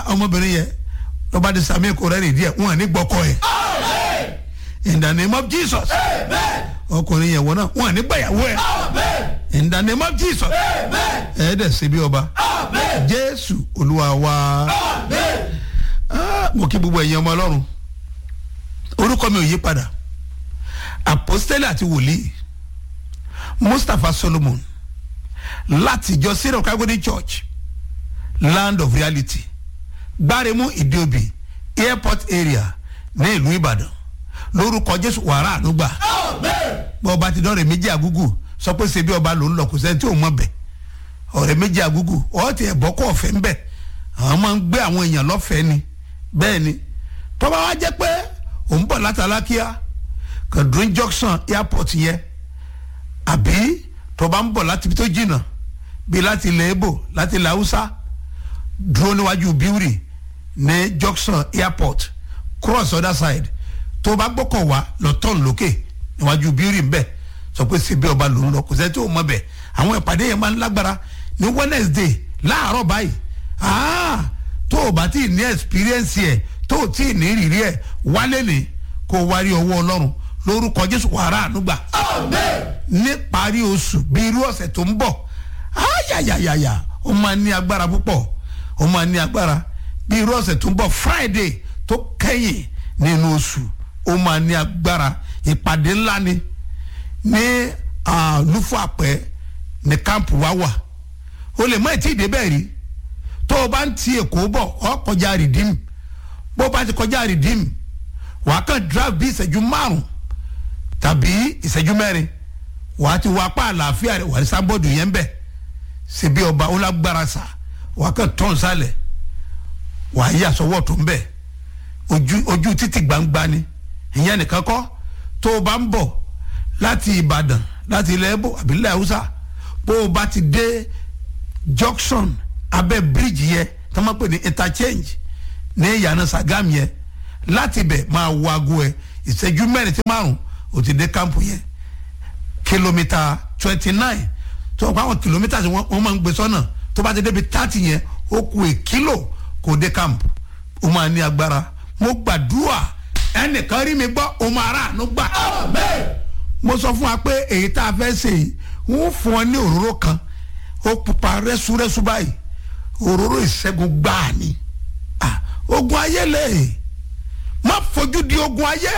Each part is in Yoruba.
ọmọbìnrin yẹn lọ́ba di sami kò rẹ́rìn díẹ̀ wọn ní gbọ́kọ̀ yẹn in the name of jesus ọkùnrin yẹn wọ́n náà wọn ní gbàyàwó ẹ̀ in the name of jesus ẹ̀ dẹ̀ ṣe bí ọba jésù olúwa wa Ah, mo kí gbogbo ẹ̀yin ọmọ ọlọ́run orúkọ mi ò yí padà apostole àti wòlíì mustapha solomon láti ìjọ syrian calvary church land of reality gbáremú ìdíòbí airport area ní ìlú ìbàdàn lórúkọ jésù wàrà ànúgbà bọ́ ọba ti dọ́rẹ̀ méjì àgúgù sọ pé ṣe bí ọba ló ń lọ kò sẹ́ni tí ò mọ̀ bẹ̀ ọ̀rẹ́ méjì àgúgù ọ̀ọ́tì ẹ̀bọ́ kọ́ ọ̀fẹ́ ń bẹ̀ àwọn máa ń gbé àwọn èèyàn lọ́fẹ̀ẹ́ ni bẹ́ẹ̀ ni tọ́ba wa jẹ́ pé òun bọ̀ látàlákíá kàdúrín junction airport yẹn àbí tọ́ba ń bọ̀ láti ibi tó jìnnà bíi láti ilẹ̀ ebo láti ilẹ̀ haúsá dúró níwájú bíúrì ní junction airport cross other side tó bá gbọ́kọ̀ wá lọ tọ́ọ̀nù lókè níwájú bíúrì ńbẹ sọ pé síbi ọba ló ń lọ kò sẹ́ni tó mọ̀ bẹ̀ àwọn ìpàdé yẹn máa ń lágbára ní wednesday láàárọ̀ báyìí ah tó o bá tí ì ní experience ẹ̀ tó o tí ì ní ìrírí ẹ̀ wálé ní kó o wá rí ọwọ́ ọlọ́run lórúkọ jésù wàrà ànúgbà ní parí oṣù bí irú ọ̀sẹ̀ tó ń bọ̀ ayayayaya ó máa ní agbára púpọ̀ ó máa ní agbára bí irú ọ̀sẹ̀ tó ń bọ̀ friday tó kẹ́yìn nínú oṣù ó máa ní agbára ìpàdé ńlá ni ní lúfàpẹ́ ní kámpù wa wà o lè mọ ètí ìdébẹ̀ rí tó o bá ń ti èkó bọ̀ ọ kọjá rìdíìmù bó o bá ti kọjá rìdíìmù wàá kàn drive bí ìṣẹ́jú márùn tàbí ìṣẹ́jú mẹ́rin wàá ti wá apá àlàáfíà rẹ̀ wàá ní sábọ́ọ̀dù yẹn bẹ̀ síbi ọba ó lágbára sà wàá kàn tán sálẹ̀ wàá yí àsọwọ́ tó ń bẹ̀ ojú ojú títì gbangba ni ìyẹn nìkan kọ́ tó o bá ń bọ̀ láti ìbàdàn láti ilẹ̀ ẹ̀bọ̀ àbí ilẹ̀ haúsá bó o bá ti dé junction abẹ́ bíríìjì yẹn tó máa pè ní interchange ní ìyànà sagam yẹn láti bẹ̀ máa wo aago ẹ̀ ìṣẹ́jú mẹ́rin tí márùn ó ti dé kámpù yẹn kìlómítà twenty nine tó o pa àwọn kìlómítà tí wọ́n máa ń gbé sọ́nà tó bá ti débi thirty yẹn ó ku èkìlò kò dé kámpù ó máa ní agbára mo gbàdúrà ẹnìkan rí mi gbọ́ ó máa rà àánú gbà. mo sọ fún wa pé èyí tá a fẹ́ ṣe yìí wọ́n fún ọ ní òróró kan ó pupa rẹ́súrẹ́sú báyìí òróró ìṣẹ́gun gbáà ni ogun ayé lè má fojú di ogun ayé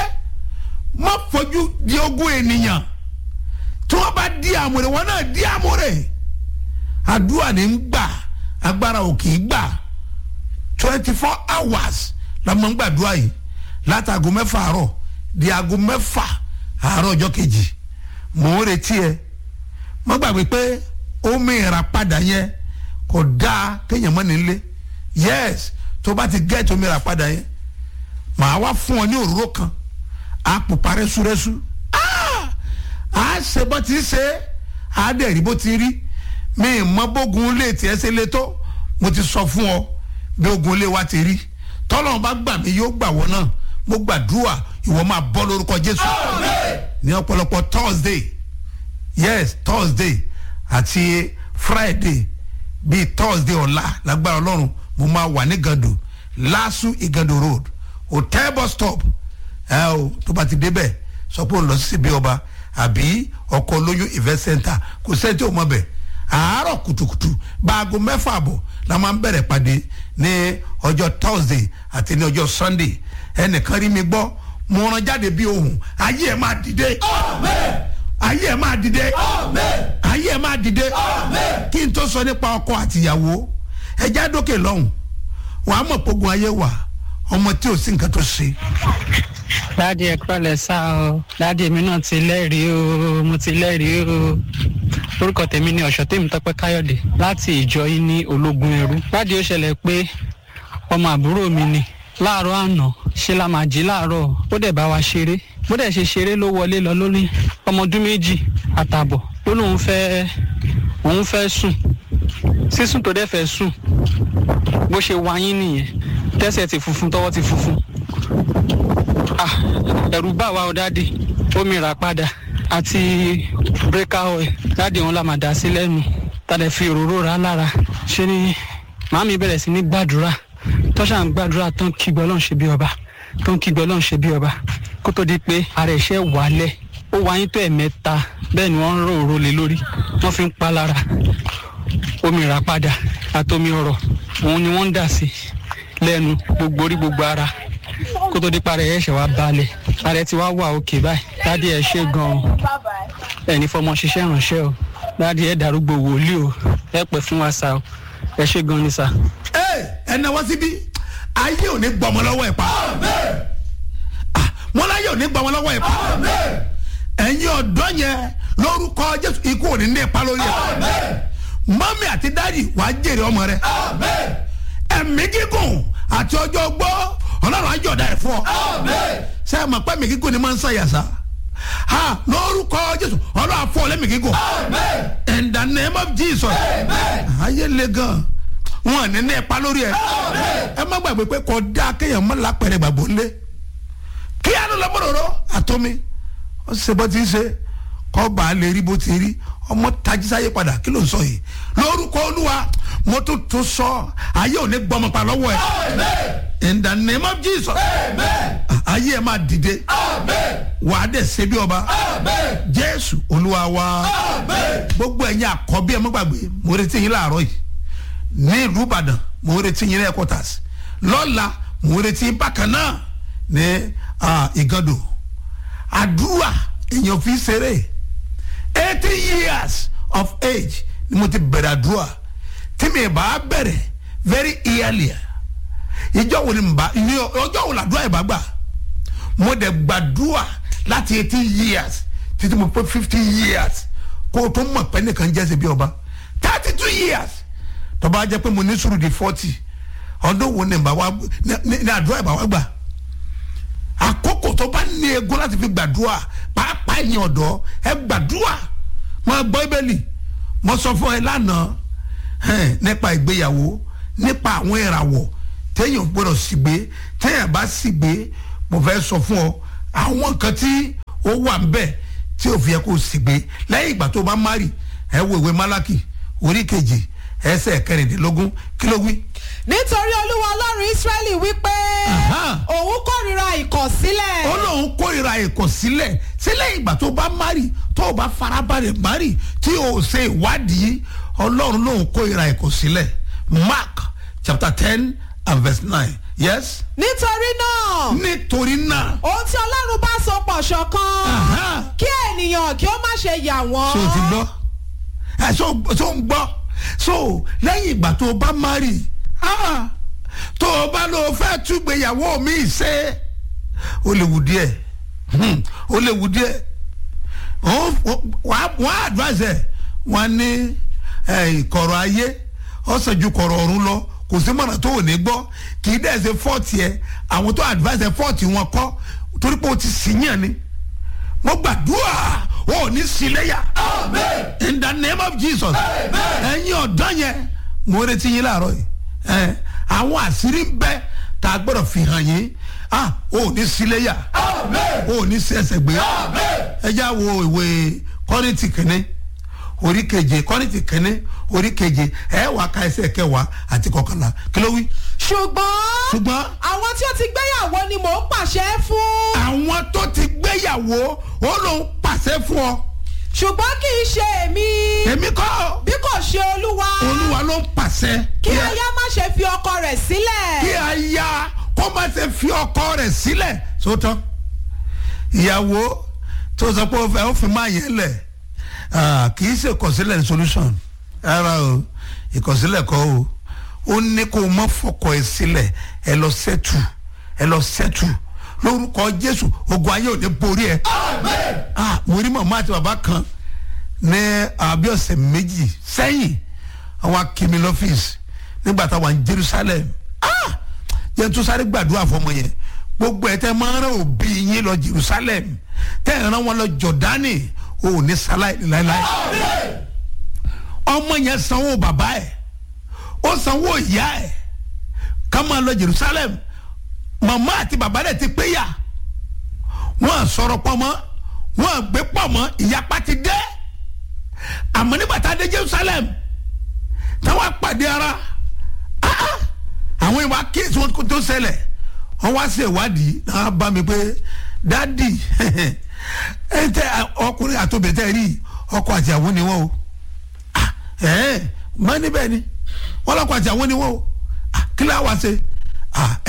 má fojú di ogun ènìyàn tí wọ́n bá di àmúre wọn náà di àmúre àdúrà ní ń gbà agbára ò kì í gbà twenty four hours la máa ń gbàdúrà yìí látago mẹ́fà àárọ̀ di aago mẹ́fà àárọ̀ ọjọ́ kejì mò ń retí ẹ má gbàgbé pé omi ìràpadà yẹn kò dáa kéèyàn mọ́ nílé yes tó bá ti gẹ́ẹ̀tì omi ìràpadà yẹn màá wá fún ọ ní òróró kan á pupa rẹ́súrẹ́sú á ṣe bó ti ṣe á dẹ̀ rí bó ti rí mi mọ bógun lè tiẹ̀ ṣe lé tó mo ti sọ fún ọ bí ogun lè wá ti rí tọ́lọ́run bá gbà mí yóò gbà wọ́n náà mo gbàdúrà ìwọ máa bọ́ lórúkọ jésù ní ọ̀pọ̀lọpọ̀ thursday yes thursday àti friday bíi thursday ọ̀la lágbára ọlọ́run mo máa wà ní gàdù lásù ìgàdù road hotel bus stop ẹ o tó bá ti débẹ̀ sọ pé òun lọ sí ibi ọba àbí ọkọ̀ olóyún event center kò sẹ́ni tí ò mọ̀ bẹ̀ àárọ̀ kùtùkùtù báago mẹ́fà àbọ̀ la máa ń bẹ̀rẹ̀ pàdé ní ọjọ́ thursday àti ní ọjọ́ sunday ẹnìkan rí mi gbọ́ mo rán jáde bí ohun ayé ẹ̀ máa dìde ayé ẹ̀ máa dìde ayé ẹ̀ máa dìde kí n tó sọ nípa ọkọ àtìyàwó ẹja dókè lọ́hùn wàá mọ̀ pogun ayé wà ọmọ tí ò sí nǹkan tó ṣe. dáàdi ẹ kúrọ̀lẹ́ sá o dáàdi mi náà ti lẹ́rìí o mo ti lẹ́rìí o orúkọ tèmi ni ọ̀ṣọ́ tèmi tọ́pẹ́ káyọ̀dé láti ìjọ yín ní ológun ẹrú dáàdi ó ṣẹlẹ̀ pé ọmọ àbúrò mi ni láàárọ̀ àná ṣe la máa jí láàárọ̀ ó dẹ̀ bá wa ṣeré bó dẹ̀ ṣe ṣeré ló wọlé lọ lórí ọmọ ọdún méjì àtààbọ̀ ó lóun fẹ́ òun fẹ́ sùn sísùn tó dẹ̀ fẹ́ sùn bó ṣe wáyín nìyẹn tẹ́sẹ̀ ti funfun tọwọ́ ti funfun ah ẹ̀rù bá wa ọ dáàdì omi rà padà àti breaker oil dáàdì wọn la máa dà sí lẹ́nu tàdé fi òróró rà lára ṣé ni màámi bẹ̀rẹ̀ sí ní gbàdúrà tó ṣà ń gbàdúrà tó ń kígbe ọlọ́run ṣe bí ọba tó ń kígbe ọlọ́run ṣe bí ọba kó tó di pé ara ẹ̀ṣẹ̀ wálẹ̀ ó wáyé tó ẹ̀mẹ́ta bẹ́ẹ̀ ni wọ́n ń rò òró lé lórí wọ́n fi ń pa lára omi ìràpadà àtomi ọ̀rọ̀ òun ni wọ́n ń dà sí lẹ́nu gbogbo orí gbogbo ara kó tó di pa ara ẹ̀ṣẹ̀ wá balẹ̀ ara ẹ̀ ti wá wà òkè báyìí dádì ẹ̀ ṣe gan-an ẹni fọmọ ṣiṣẹ́ ìrànṣẹ́ o dádì ẹ̀ darúgbó wòlíì o ẹ pẹ́ fún wa sá o ẹ ṣe gan ni sá. ẹ ẹ náwó síbí ayé ò ní gbọmọ lọ́wọ́ ẹ̀ pa Ah, wọn láyé ò ní gbọmọ lọ́wọ́ ẹ̀ pa ẹ̀yin ọ̀dọ́ yẹn lórúkọ jésù ikú ò ní ní ipa lórí ẹ̀ mọ́mí àti dáàdì wàá jèrè ọmọ rẹ ẹ̀mí gígùn àti ọjọ́ gbọ́ ọlọ́run àjọ̀dá ẹ̀ fún ọ ṣé ẹ mọ̀ pé ẹ̀mí gígùn ni máa ń ṣàyàsá ha lórúkọ jésù ọlọ́run àfọ lẹ́mí gígùn in the name of jesus ayé le gan wọn ní ní ipa lórí ẹ ẹ má gbàgbé pé kò dá kéèyàn má lápẹ̀rẹ̀ gbàgbó ńlẹ̀ kí á ló lọ bọ̀rọ̀ àtọ́mi ó ṣe bó ti ń ṣe kọ́ bá a lè rí bó ti rí ọmọ tajísáyé padà kí ló ń sọ yìí lórúkọ olúwa mo tún tún sọ ayé ò ní gbọmọ pa lọ́wọ́ ẹ in the name of jesus ayé ẹ máa dìde wà á dẹ̀ ṣe bí ọba jésù olúwa wa gbogbo ẹ̀yin àkọ́bí ẹ má gbàgbé mo retí yín láàárọ̀ yìí ní ìlú ìbàdàn mo retí yín ní headquarters lọ́la mo retí yín bákan náà ní ìgàndò àdúrà èèyàn fi ṣeré eighty years of age ni mo ti bẹ̀rẹ̀ àdúrà tí mi bá bẹ̀rẹ̀ very early ìjọ wo ni mbà ní ọjọ́ wo làdúrà yìí bá gbà mo dẹ̀ gbàdúrà láti eighty years títí mo pé fifty years kó o tó mọ̀ pé nìkan jẹ́ ṣe bí ọba thirty two years tọ́ba jẹ́ pé mo ní sùúrù di forty ọdún wo ni mbà wá ní àdúrà yìí bá wá gbà àkókò tó bá ní ego láti fi gbàdúrà pàápàá ẹ̀yin ọ̀dọ́ ẹ gbàdúrà máa gbọ́ ibẹ̀lì mo sọ fún ẹ lánàá nípa ìgbéyàwó nípa àwọn ìràwọ̀ téèyàn gbọ́dọ̀ sì gbé téèyàn bá sì gbé mo fẹ́ sọ fún ọ àwọn nǹkan tí ó wà ń bẹ̀ tí ò fi yẹ kó sì gbé lẹ́yìn ìgbà tó bá márì ẹ wo ìwé málákì orí kejì ẹsẹ̀ kẹrìndínlógún kí ló wí nítorí olúwa ọlọ́run ísírẹ́lì wípé òun kórìíra ìkọ̀sílẹ̀. ó lóun kórìíra ìkọ̀sílẹ̀ sílẹ̀ ìgbà tó bá mari tó o bá farabalẹ̀ mari tí o ṣe ìwádìí ọlọ́run lóun kórìíra ìkọ̀sílẹ̀ mark chapter ten and verse nine yes. nítorí náà. nítorí náà. ohun tí ọlọ́run bá so pọ̀ ṣọ̀kan. kí ènìyàn kí ó má ṣe yà wọ́n. ṣé o ti gbọ́ ẹ ṣé o ń gbọ́ so lẹ́yìn ìgbà tó o bá mari ah tó o bá lọ fẹ́ túgbéyàwó mi ṣe ó lè wù díẹ̀ ó lè wù díẹ̀ wọ́n á advise ẹ̀ wọ́n ní kọ̀rọ̀ ayé ọ̀sẹ̀ ju kọ̀rọ̀ ọ̀run lọ kò sí mọ̀nà tó ò ní gbọ́ kì í dẹ̀ ṣe fọ́ọ̀tì ẹ̀ àwọn tó advise ẹ̀ fọ́ọ̀tì wọn kọ́ torí pé o ti sìn yàn ni mo gbàdúrà o ò ní sílẹ̀yà in the name of jesus ẹ̀yin ọ̀dọ́ yẹn mo retí yín láàárọ̀ yìí àwọn àṣírí ń bẹ tá a gbọ́dọ̀ fi hàn yín ah o ní síléyà o ní sí ẹsẹ̀ gbé ẹ já wo ìwé kọ́rìntì kìíní orí keje kọ́rìntì kìíní orí keje ẹ wà ká ẹsẹ̀ kẹwàá àti kọkànlá kí ló wí. ṣùgbọ́n ṣùgbọ́n àwọn tí ó ti gbéyàwó ni mò ń pàṣẹ fún. àwọn tó ti gbéyàwó ó lóun pàṣẹ fún ọ. ṣùgbọ́n kì í ṣe èmi. èmi kọ́ bí kò ṣe olúwa. olúwa ló ń pàṣẹ. kí aya má ṣe fi ọkọ rẹ̀ sílẹ̀. kí aya kó má ṣe fi ọkọ rẹ̀ sílẹ̀ sótọ́ ìyàwó tó sọ pé ó fẹ́ ó fi máa yẹn lẹ̀ kì í ṣe ìkọ̀sílẹ̀ ní solution rárá o ìkọ̀sílẹ̀ kọ́ o ó ní kó o má fọkọ ẹ sílẹ̀ ẹ lọ sẹ́tù ẹ lọ sẹ́tù lórúkọ jésù ogun ayé ò ní borí ẹ. mo rí màmá àti bàbá kan ní àbí ọ̀sẹ̀ méjì sẹ́yìn àwọn akimi lọ́fíìsì nígbà táwọn ní jerusalem jẹ́ tó sáré gbàdúrà fọmọ yẹn gbogbo ẹ̀ tẹ́ máa ń rán òbí yín lọ jerusalem tẹ́ ẹ̀ rán wọn lọ jọ̀dánì ò ní sáláì láéláé ọmọ yẹn sanwó bàbá ẹ̀ ó sanwó ìyá ẹ̀ ká máa lọ jerusalem màmá àti bàbá rẹ̀ ti péyà wọ́n sọ̀rọ̀ pọ̀ mọ́ wọ́n gbé pọ̀ mọ́ ìyapa ti dé àmọ́ nígbà tá a dé jerusalem táwọn apàdé ara àwọn ìwà kéésì wọn tó ṣẹlẹ̀ wọ́n wá sí ìwádìí náà bá mi pé dádì ẹ tẹ ọkùnrin àtòbẹ̀tẹ̀ rí ọkọ àti àwọn ni wọ́n o Ah, ẹ̀ mọ́ níbẹ̀ ni wọ́n lọ́kọ àti àwọn ni wọ́n o Ah, kí ló wá ṣe Ah,